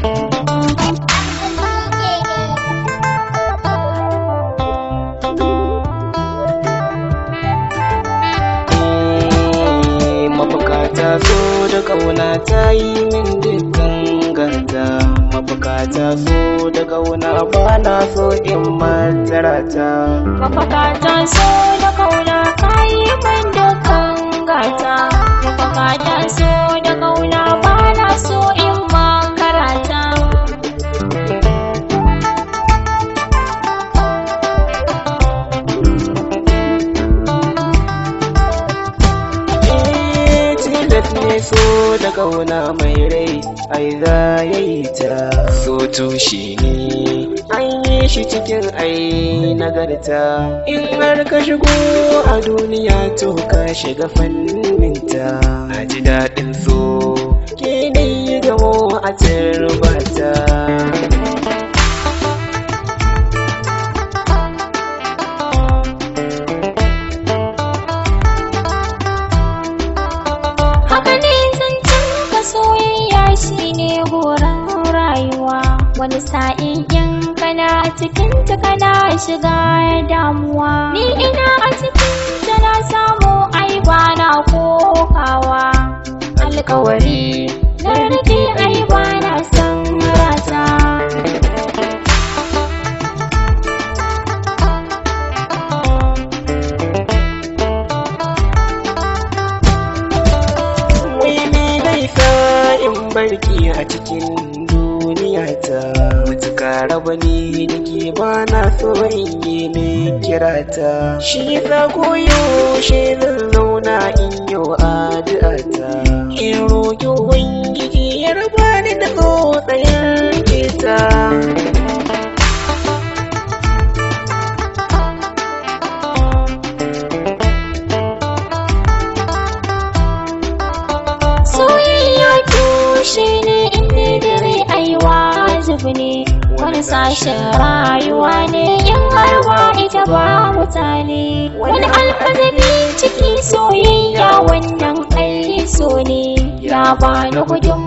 mabukata so da kauna ta yi min dukkan gata mabukata so da kauna ba na so in matarata Mafakata so da kauna kayi min dukkan gata Mafakata so da kauna ba na so in makarata Eh, tilas ne so da kauna mai rai ai za ya yi ta so tushe ne an yi shi cikin ai nagarta in har ka shigo a duniya to ka shiga fanninta na ji daɗin so ke dai gamo a turbata Haka ne zancen ka soyayya shine horon rayuwa Wani sa'in in kana cikin ta kana shiga damuwa Ni ina a cikin ta na samu ai bana kokawa Alkawari na rike ai bana son rata Wai me zai sa in barki a cikin duniya ta mutuka raba ni da ke ba na so in yi ne kira ta shi yasa koyaushe zan zauna in yi addu'a ta in roƙi ubangiji ya raba ni da tsotsayen keta Soyayya tushe ne inda dare ai wajibi ne wani sashen rayuwa ne in har ba ita ba mutane wani alfazabi ciki soyayya wannan ai so ne ya bani gudun